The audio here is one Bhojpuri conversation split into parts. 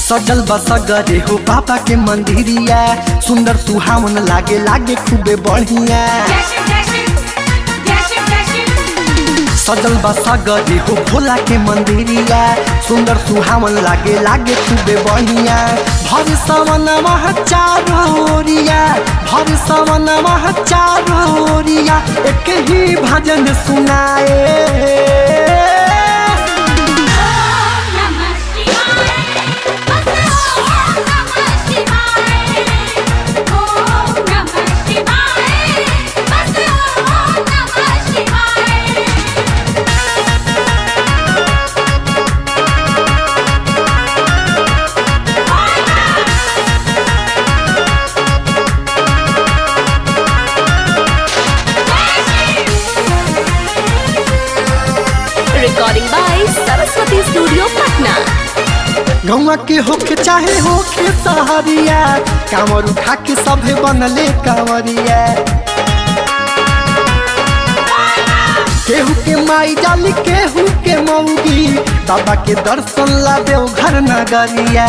सजल बसगरे हो बाबा के मंदिरिया सुंदर सुहावन लागे लागे खूबे बढ़िया सजल बसगरे हो भोला के मंदिरिया सुंदर सुहावन लागे लागे खूबे बढ़िया भर सवन मह चारोरिया भर सवन मह चारोरिया एक ही भजन सुनाए recording by Saraswati studio Patna गौवा के होके चाहे होके सहरिया कांवर उठा के सभे बनले कांवरिया केहू के माई डाली केहू के मौगी बाबा के दर्शन ला देव घर नगरिया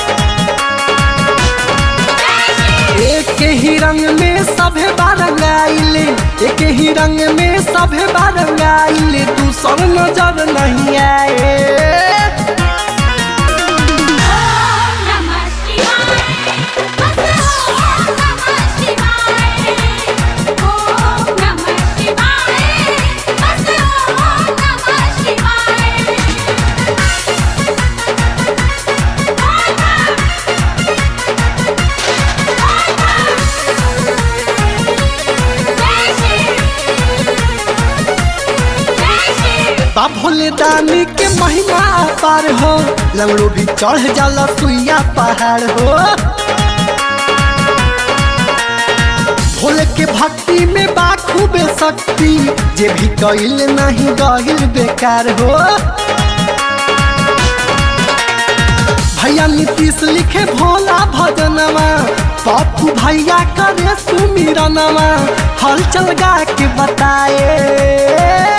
एक ही रंग में सभे बारंगाइले एक ही रंग में सभे बारंगाइले दूसर नजर नहीं आए बा भोले दानी के महिमा पार हो लंगड़ो भी चढ़ जाला सुइया पहाड़ हो भोले के भक्ति में बा खूबे शक्ति जे भी कइल नहीं गइल बेकार हो भैया नीतीश लिखे भोला भजनवा पप्पू भैया करे सुमिरनवा हल चल गा के बताए